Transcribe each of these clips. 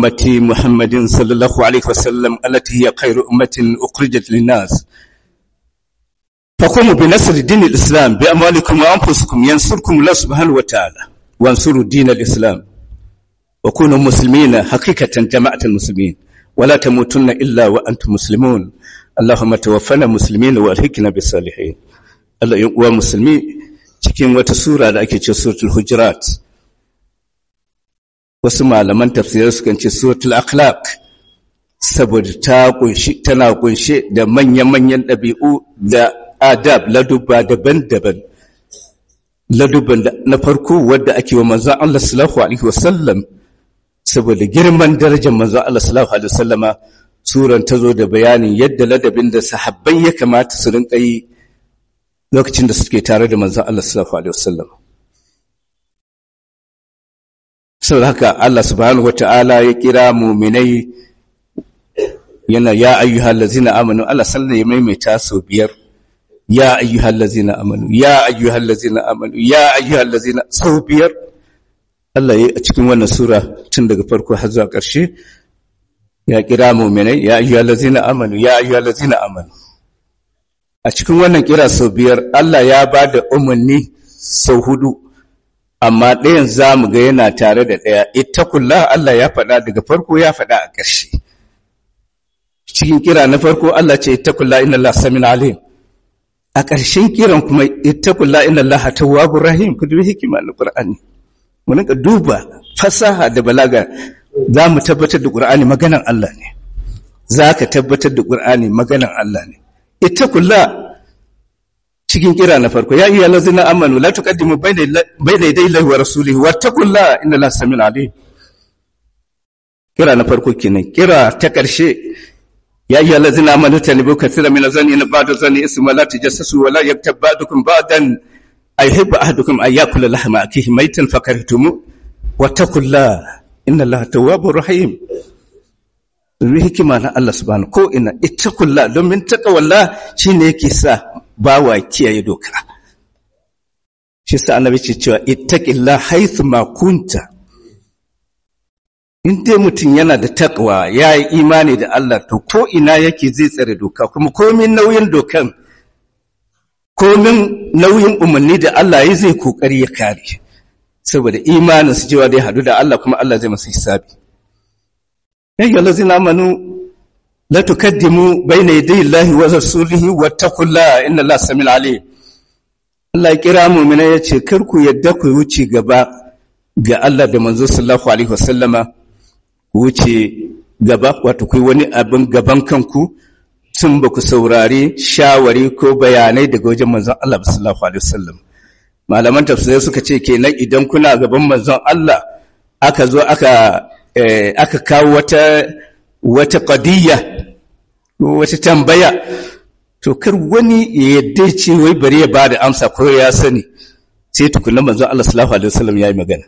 أمتي محمد صلى الله عليه وسلم التي هي خير أمة أخرجت للناس فقوموا بنصر دين الإسلام بأموالكم وأنفسكم ينصركم الله سبحانه وتعالى وانصروا دين الإسلام وكونوا مسلمين حقيقة جماعة المسلمين ولا تموتن إلا وأنتم مسلمون اللهم توفنا مسلمين والحقنا بالصالحين Allah ‘yan uwa musulmi cikin wata sura da ake ce suratul hujurat wasu malaman tafsirar sukan ce suratul akhlaq saboda ta kunshi tana kunshe da manya-manyan ɗabi'u da adab ladubba daban-daban ladubban na farko wadda ake wa manzon Allah sallallahu alaihi wasallam saboda girman darajar manzon Allah sallallahu alaihi wasallama suran ta zo da bayanin yadda ladabin da sahabbai ya kamata su rinka yi lokacin da suke tare da manzon Allah sallallahu alaihi wasallam saboda haka Allah subhanahu wataala ya kira mu'minai yana ya ayyuhal ladzina amanu Allah sallallahu ya maimaita sau biyar ya ayyuhal ladzina amanu ya ayyuhal ladzina amanu ya ayyuhal ladzina sau biyar Allah ya a cikin wannan sura tun daga farko har zuwa ƙarshe ya kira mu'minai ya ayyuhal ladzina amanu ya ayyuhal ladzina amanu a cikin wannan kira sau biyar Allah ya ba da umarni sau hudu amma ɗayan za mu ga yana tare da ɗaya ittakullah Allah ya faɗa daga farko ya faɗa a ƙarshe cikin kira na farko Allah ce ittakullah inna Allah samin alim a ƙarshen kiran kuma ittakullah inna Allah tawwabur rahim ku dubi hikima na Qur'ani mu rinka duba fasaha da balaga za mu tabbatar da Qur'ani maganan Allah ne za ka tabbatar da Qur'ani maganan Allah ne ittaqullah cikin kira na farko ya ayyuhal ladzina amanu la tuqaddimu bayna yaday Allahi wa rasulihi wattaqullah inna Allaha samiun alim kira na farko kenan kira ta karshe ya ayyuhal ladzina amanu tanibu kathira min azani in ba'da zani isma la tajassasu wa la yaktab ba'dukum ba'dan ayhibbu ahadukum an yakula lahma akihi maytan fakarhtumu wattaqullah inna Allaha tawwabur rahim domin hikima na Allah subhanahu ko ina ittaqullah domin taqwallah shine yake sa bawa kiyaye doka shi sa annabi ce cewa ittaqillah haythu ma kunta in dai mutum yana da taqwa ya yi imani da Allah to ko ina yake zai tsare doka kuma komin nauyin dokan komin nauyin umarni da Allah ya zai kokari ya kare saboda imanin su cewa dai hadu da Allah kuma Allah zai masa hisabi يا أيها الذين آمنوا لا تقدموا بين يدي الله ورسوله واتقوا الله إن الله سميع عليم Allah ya kira mu mina ya ce kar ku yadda ku wuce gaba ga Allah da manzo sallallahu alaihi wasallama wuce gaba wato ku wani abin gaban kanku tun ba ku saurari shawari ko bayanai daga wajen manzon Allah sallallahu alaihi wasallam malaman tafsirai suka ce kenan idan kuna gaban manzon Allah aka zo aka aka kawo wata wata qadiyya wata tambaya to kar wani ya yadda ce wai bari ya bada amsa ko ya sani sai tukunna manzon Allah sallallahu alaihi wasallam yayi magana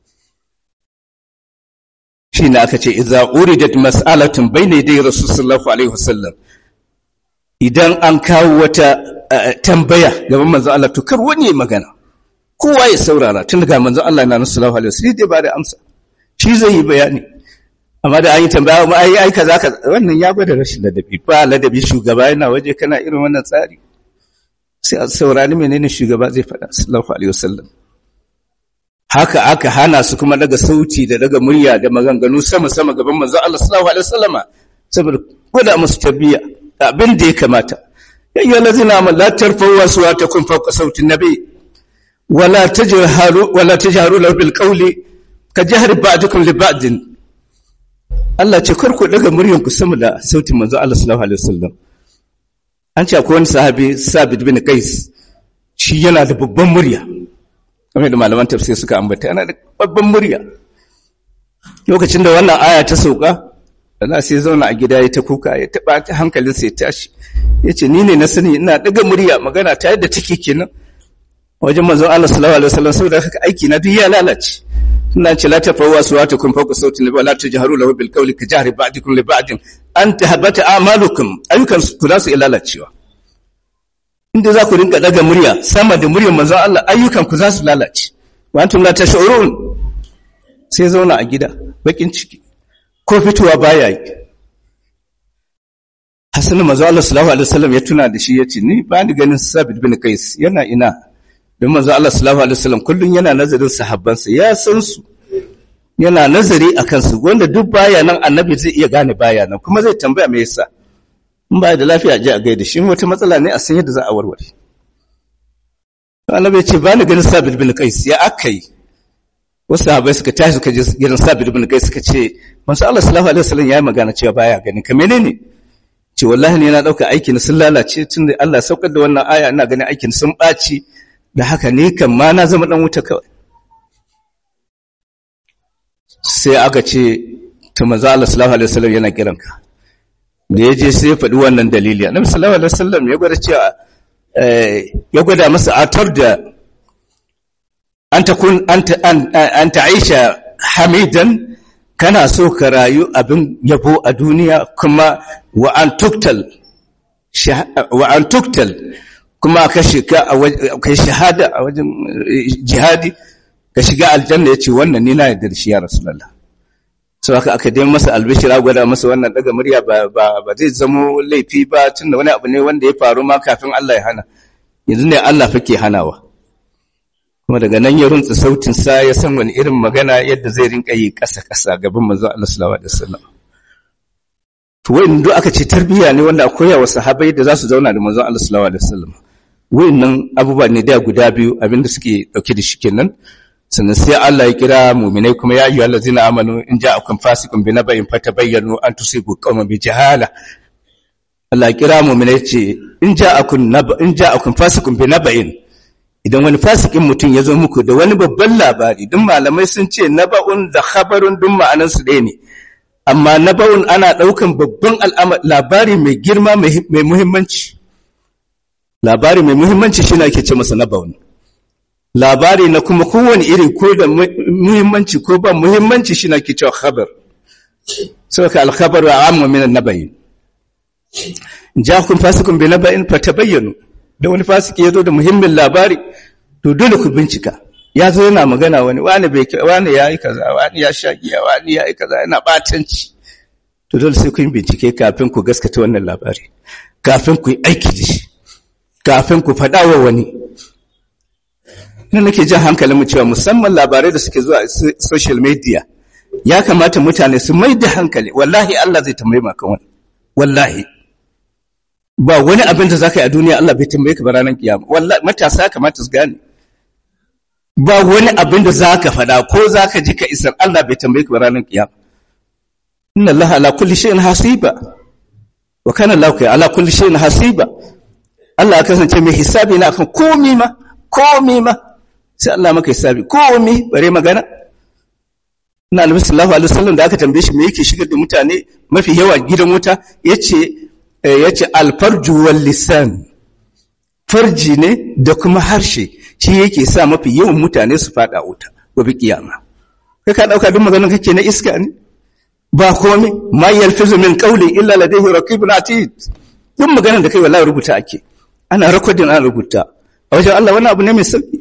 shine aka ce idza uridat mas'alatun bayna yaday rasul sallallahu alaihi wasallam idan an kawo wata tambaya gaban manzon Allah to kar wani ya magana kowa ya saurara tun daga manzon Allah na sallallahu alaihi wasallam sai dai bada amsa shi zai yi bayani amma da an yi tambaya ma ai ai kaza kaza wannan ya gwada rashin ladabi ba ladabi shugaba yana waje kana irin wannan tsari sai a saurari menene shugaba zai faɗa sallallahu alaihi wasallam haka aka hana su kuma daga sauti da daga murya da maganganu sama sama gaban manzo Allah sallallahu alaihi wasallama saboda gwada musu tarbiyya abin da ya kamata ya ayyuhal ladzina amanu la tarfa'u aswatakum fawqa sautin nabi wala tajharu wala tajharu lahu bil qawli ka jihar ba'dukum li ba'din Allah ce karku daga muryanku sama da sautin manzo Allah sallallahu alaihi wasallam an ce akwai wani sahabi Sabit bin Qais shi yana da babban murya kamar da malaman tafsir suka ambata yana da babban murya lokacin da wannan aya ta sauka Allah sai zauna a gida ya ta kuka ya taba ta hankalin sai tashi yace ni ne na sani ina daga murya magana ta yadda take kenan wajen manzon Allah sallallahu alaihi wasallam saboda haka aiki na duk ya lalace suna ce la tafawa suwatukum fawqa sauti nabi wa la tajharu lahu bil qawli ka jahri ba'dikum li ba'din an tahabbata a'malukum ayyukan ku za su lalacewa inda za ku rinka daga murya sama da muryar manzon Allah ayyukan ku za su lalace wa antum la tash'urun sai zauna a gida bakin ciki ko fitowa baya yi Hassan manzo Allah sallallahu alaihi wasallam ya tuna da shi yace ni ba ni ganin Sabit bin Qais yana ina don manzo Allah sallallahu alaihi wasallam kullun yana nazarin sahabbansa ya san su yana nazari akan su wanda duk baya nan annabi zai iya gane baya nan kuma zai tambaya me yasa in ba da lafiya je a gaida shi wata matsala ne a san yadda za a warware annabi ya ce ba ni ganin Sabit bin Qais ya akai wasu sahabbai suka tashi suka je gidan Sabit bin Qais suka ce manzo Allah sallallahu alaihi wasallam yayi magana cewa baya gani ka menene ce wallahi ne na ɗauka aikin sun lalace tun da Allah saukar da wannan aya ina ganin aikin sun ɓaci da haka ne kan ma na zama ɗan wuta kawai sai aka ce ta maza Allah sallallahu alaihi wasallam yana kiranka da ya je sai ya faɗi wannan dalili annabi sallallahu alaihi wasallam ya gwada cewa ya gwada masa atar da an takun an ta'aisha hamidan kana so ka rayu abin yabo a duniya kuma wa an tuktal wa an tuktal kuma ka shiga kai shahada a wajen jihadi ka shiga aljanna yace wannan ni na yarda da shi ya rasulullah so haka aka dai masa albishira gwada masa wannan daga murya ba ba ba zai zamo laifi ba tunda wani abu ne wanda ya faru ma kafin Allah ya hana yanzu ne Allah fake hanawa kuma daga nan ya runtsa sautin sa ya san wani irin magana yadda zai rinka yi ƙasa-ƙasa gaban manzo Allah sallallahu alaihi wasallam to wayin duk aka ce tarbiyya ne wanda akwai wa sahabbai da za su zauna da manzo Allah sallallahu alaihi wasallam wayannan abubuwa ne da guda biyu abinda suke dauke da shi kenan sannan sai Allah ya kira mu'minai kuma ya ayyuhal ladzina amanu in ja'akum fasiqun binaba'in fatabayyanu an tusibu qauman bi jahala Allah ya kira mu'minai ce in ja'akum naba in ja'akum fasiqun binaba'in idan wani fasikin mutum ya zo muku da wani babban labari duk malamai sun ce naba'un da khabarun duk ma'anan su ɗaya ne amma naba'un ana ɗaukan babban labari mai girma mai muhimmanci labari mai muhimmanci shi ake ce masa naba'un labari na kuma kowane iri ko da muhimmanci ko ba muhimmanci shi ake cewa khabar sau ka alkhabar wa amma min nabayin ja kun fasikun bi naba'in fa tabayyanu da wani fasiki ya zo da muhimmin labari to dole ku bincika ya zo yana magana wani wani bai wani ya yi kaza wani ya sha giya wani ya yi kaza yana batanci to dole sai ku yi bincike kafin ku gaskata wannan labari kafin ku yi aiki da shi kafin ku faɗa wa wani ina nake jan hankalin mu cewa musamman labarai da suke zuwa social media ya kamata mutane su mai da hankali wallahi Allah zai tambaye maka wani wallahi ba wani abin da za ka yi a duniya Allah bai tambaye ka ba ranar kiyama wallahi matasa kamata su gane ba wani abin da za ka faɗa ko za ka ji ka isar Allah bai tambaye ka ba ranar kiyama inna Allah ala kulli shay'in hasiba wa kana Allah kai ala kulli shay'in hasiba Allah ya kasance mai hisabi na akan komi ma komi ma sai Allah maka hisabi komi bare magana Ina Annabi sallallahu alaihi wasallam da aka tambaye shi me yake shigar da mutane mafi yawa gidan wuta yace ya ce alfarju wal lisan farji ne da kuma harshe shi yake sa mafi yawan mutane su fada wuta gobe kiyama kai ka dauka duk maganar kake na iska ne ba komai ma yalfizu min qawli illa ladayhi raqibun atid duk maganar da kai wallahi rubuta ake ana recording ana rubuta a wajen Allah wannan abu ne mai sauki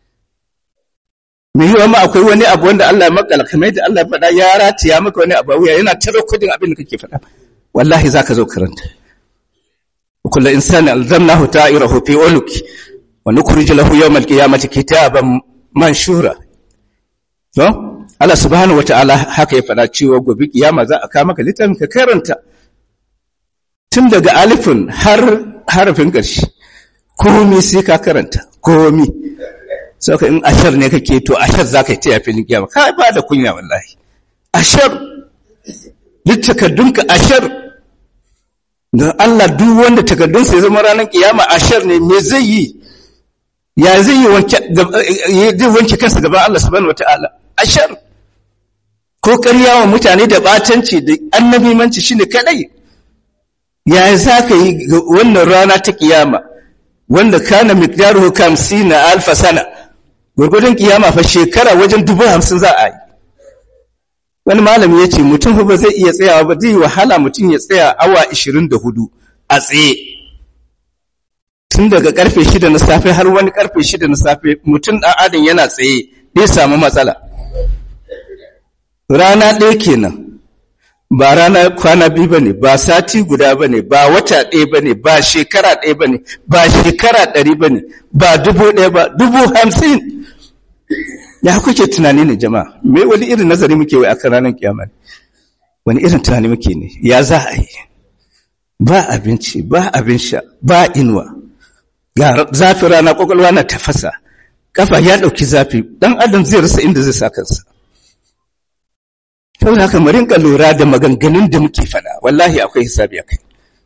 me yiwa ma akwai wani abu wanda Allah ya makala kamar da Allah ya faɗa ya ratiya maka wani abu wuya yana ta recording abin da kake faɗa wallahi zaka zo karanta kullu insani alzamnahu ta'irahu fi uluki wa nukhrij lahu yawm alqiyamati kitaban manshura to Allah subhanahu wataala haka ya faɗa cewa gobe kiyama za a kawo maka littafin ka karanta tun daga alifin har harafin ƙarshe komi sai ka karanta komi sai ka in ashar ne kake to ashar za ka yi ta yafi kiyama ka ba da kunya wallahi ashar littakardunka ashar don Allah duk wanda takardunsa ya zama ranar kiyama ashar ne me zai yi ya zai yi wanke kansa gaban Allah subhanahu wataala ashar ko ƙarya wa mutane da batanci da annabimanci shine kadai ya za ka yi wannan rana ta kiyama wanda kana miqdaruhu kamsina alfa sana gurgudun kiyama fa shekara wajen dubu hamsin za a yi wani malami ya ce mutum ba zai iya tsayawa ba zai wahala mutum ya tsaya awa 24 a tsaye tun daga karfe 6 na safe har wani karfe 6 na safe mutum ɗan adam yana tsaye zai samu matsala rana ɗaya kenan ba rana kwana biyu ba ne ba sati guda ba ne ba wata ɗaya ba ne ba shekara ɗaya ba ne ba shekara ɗari ba ne ba dubu ɗaya ba dubu hamsin ya kuke tunani ne jama'a me wani irin nazari muke wai akan ranar kiyama wani irin tunani muke ne ya za a yi ba abinci ba abin sha ba inuwa ga zafi rana kwakwalwa na tafasa kafa ya ɗauki zafi ɗan adam zai rasa inda zai sa kansa saboda haka mu rinka lura da maganganun da muke faɗa wallahi akwai hisabi a kai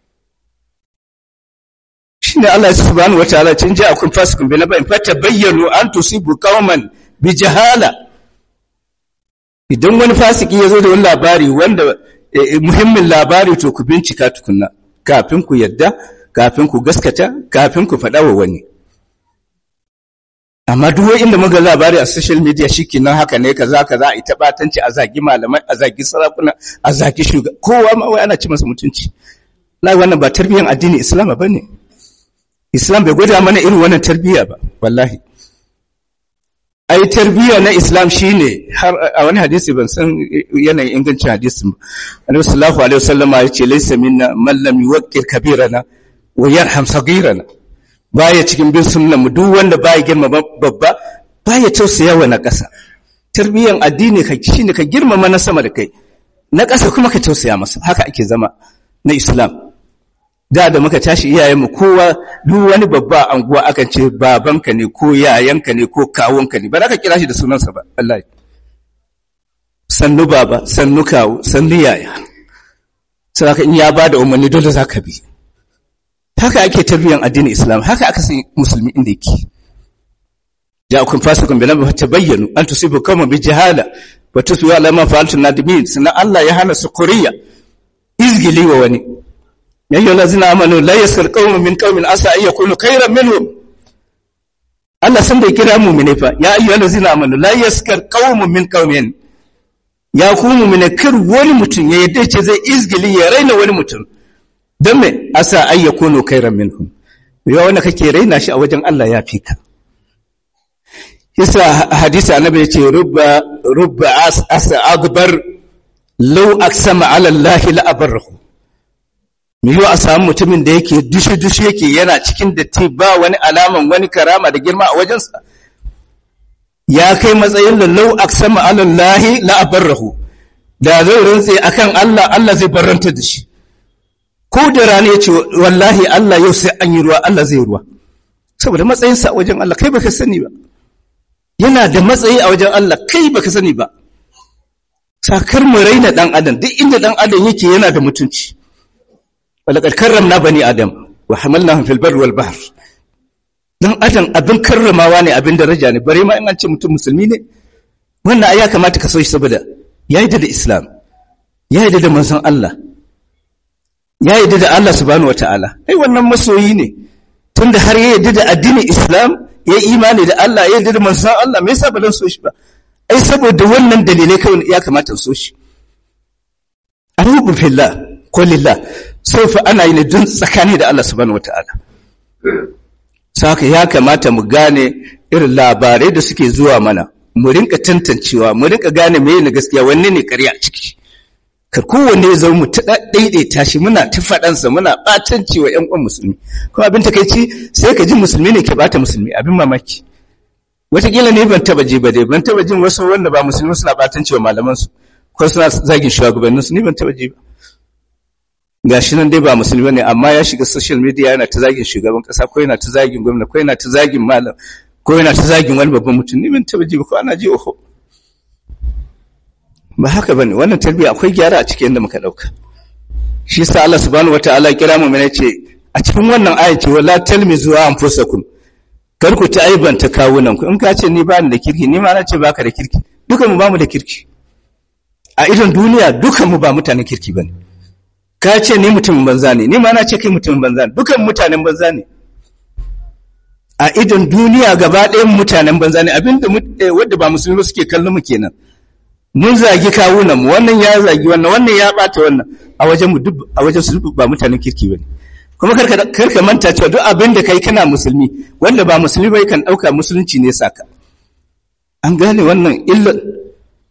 shine Allah subhanahu wataala cin ji akun fasikun bi nabain fata bayyanu an tusibu qauman bi jahala idan wani fasiki ya zo da wani labari wanda muhimmin labari to ku bincika tukunna kafin ku yadda kafin ku gaskata kafin ku faɗa wa wani amma duk inda muga labari a social media shikenan haka ne kaza kaza a ita batanci a zagi malamai a zagi sarakuna a zagi shugaba kowa ma wai ana ci masa mutunci lai wannan ba tarbiyyar addini islam bane islam bai gwada mana irin wannan tarbiyya ba wallahi ai tarbiyya na islam shine har a wani hadisi ban san yanayin ingancin hadisin ba annabi sallallahu alaihi wasallama ya ce laysa minna man lam yuwaqqir kabirana wa yarham sagirana baya cikin bin sunnan mu duk wanda baya girma babba baya tausaya wa na ƙasa tarbiyyan addini ka shine ka girmama na sama da kai na ƙasa kuma ka tausaya masa haka ake zama na islam da da muka tashi iyayenmu kowa duk wani babba a anguwa akan ce babanka ne ko yayanka ne ko kawunka ne ba za ka kira shi da sunansa ba wallahi sannu baba sannu kawu sannu yaya sai in ya bada umarni dole za ka bi haka ake tarbiyyar addinin islam haka aka san musulmi inda yake ja'akum fasiqun bi nabiyyin tabayyanu an tusibu qauman bi jahala wa tusbihu ala ma fa'altum nadimin sannan Allah ya hana sukuriya izgili wa wani ya ayyuhal ladzina amanu la yaskar qaumun min qaumin asa ay yakunu khayran minhum Allah san bai kira mu'mine fa ya ayyuhal ladzina amanu la yaskar qaumun min qaumin ya ku mu'mine kar wani mutum ya yadda ce zai izgili ya raina wani mutum don me asa ay yakunu khayran minhum ya wanda kake raina shi a wajen Allah ya fi ka yasa hadisi annabi ya ce rubba rubba asa akbar law aksama ala Allah la abarrahu me yiwa a samu mutumin da yake dushi dushi yake yana cikin datti ba wani alaman wani karama da girma a wajensa ya kai matsayin da law aksama ala Allah la abarrahu da zai rantse akan Allah Allah zai barranta da shi ko da rana ya ce wallahi Allah yau sai an yi ruwa Allah zai ruwa saboda matsayinsa a wajen Allah kai baka sani ba yana da matsayi a wajen Allah kai baka sani ba sakar mu raina dan adam duk inda dan adam yake yana da mutunci walaqad karramna bani adam wa hamalnahum fil barri wal bahr dan adam abin karramawa ne abin daraja ne bare ma in an ce mutum musulmi ne wannan ai ya kamata ka so shi saboda ya yi da islam ya yi da manzon Allah ya yi da Allah subhanahu wataala ai wannan masoyi ne tunda har ya yi da addinin islam ya yi imani da Allah ya yarda da manzon Allah me yasa ba zan so shi ba ai saboda wannan dalilai kawai ya kamata so shi arubu fillah ko lillah sai fa ana yi ne don tsakani da Allah subhanahu wataala saka ya kamata mu gane irin labarai da suke zuwa mana mu rinka tantancewa mu rinka gane me ne gaskiya wanne ne ƙarya ciki kar kowanne ya zama mu ta daidaita shi muna ta faɗansa muna ɓatanci wa ƴan uwan musulmi kuma abin takaici sai ka ji musulmi ne ke bata musulmi abin mamaki wataƙila ne ban taba ji ba dai ban taba jin wasu wanda ba musulmi suna ɓatanci wa malamansu ko suna zagin shugabanninsu ni ban taba ji ba gashi nan dai ba musulmi ne amma ya shiga social media yana ta zagin shugaban ƙasa ko yana ta zagin gwamna ko yana ta zagin malam ko yana ta zagin wani babban mutum ni ban taba ji ba ko ana ji oho ba haka bane wannan tarbiyya akwai gyara a cikin yadda muka dauka shi yasa Allah subhanahu wataala ya kira mu mana ce a cikin wannan aya ce wala talmizu anfusakum kar ku ta aibanta kawunan ku in ka ce ni ba ni da kirki ni ma na ce baka da kirki dukan mu ba mu da kirki a idon duniya dukan mu ba mutanen kirki bane ka ce ni mutumin banza ne ni ma na ce kai mutumin banza ne dukan mutanen banza ne a idon duniya gaba ɗayan mutanen banza ne abinda wadda ba musulmi suke kallon mu kenan mun zagi kawunan mu wannan ya zagi wannan wannan ya bata wannan a wajen mu duk a wajen su ba mutanen kirki bane kuma karka karka manta cewa duk abin da kai kana musulmi wanda ba musulmi bai kan dauka musulunci ne saka an gane wannan illa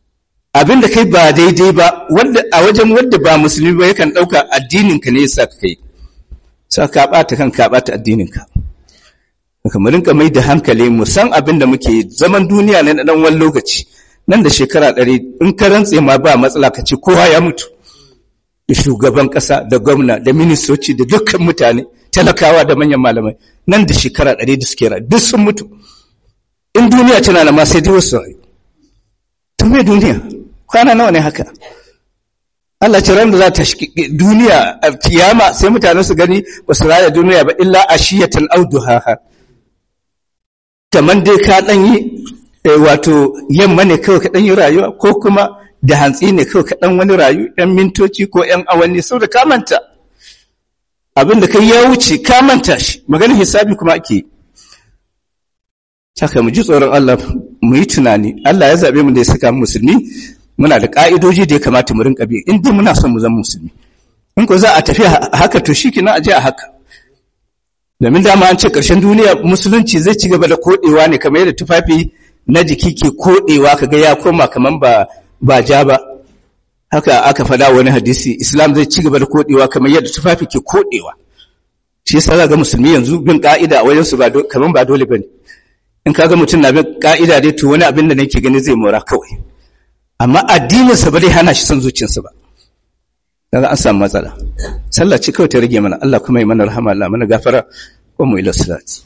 abin da kai ba daidai ba wanda a wajen wanda ba musulmi ba yakan ɗauka addininka ne yasa ka kai sa ka ɓata kan ka ɓata addininka kamar rinka mai da hankali mu san abin da muke zaman duniya ne na ɗan wani lokaci nan da shekara ɗari in ka rantse ma ba matsala ka ce kowa ya mutu da shugaban ƙasa da gwamna da ministoci da dukkan mutane talakawa da manyan malamai nan da shekara ɗari da suke rayu duk sun mutu in duniya tana da ma sai dai wasu rayu ta mai duniya kwana nawa ne haka Allah ce ran da za ta duniya a kiyama sai mutane su gani ba su raya duniya ba illa ashiyatan auduhaha kamar dai ka ɗan yi wato yamma ne kawai ka ɗan yi rayuwa ko kuma da hantsi ne kawai ka ɗan wani rayu ‘yan mintoci ko ‘yan awanni sau da kamanta abin da kai ya wuce kamanta shi maganin hisabi kuma ake yi saka mu ji tsoron Allah mu yi tunani Allah ya zaɓe mu da ya saka musulmi muna da ƙa'idoji da ya kamata mu rinka bi in dai muna son mu zama musulmi in ko za a tafi haka to shi kina a je a haka domin dama an ce ƙarshen duniya musulunci zai ci gaba da koɗewa ne kamar yadda tufafi na jiki ke koɗewa kaga ya koma kamar ba ba ja ba haka aka faɗa wani hadisi islam zai ci gaba da koɗewa kamar yadda tufafi ke koɗewa shi yasa ga musulmi yanzu bin ka'ida a wajen su ba kamar ba dole bane in kaga mutum na bin ka'ida dai to wani abin da nake gani zai mora kawai amma addinin sa ba zai hana shi son zuciyarsa ba kaga an samu matsala sallah ce kawai ta rage mana Allah kuma yi mana rahama Allah mana gafara wa mu ila salati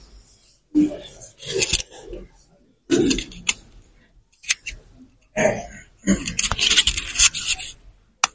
Thank you.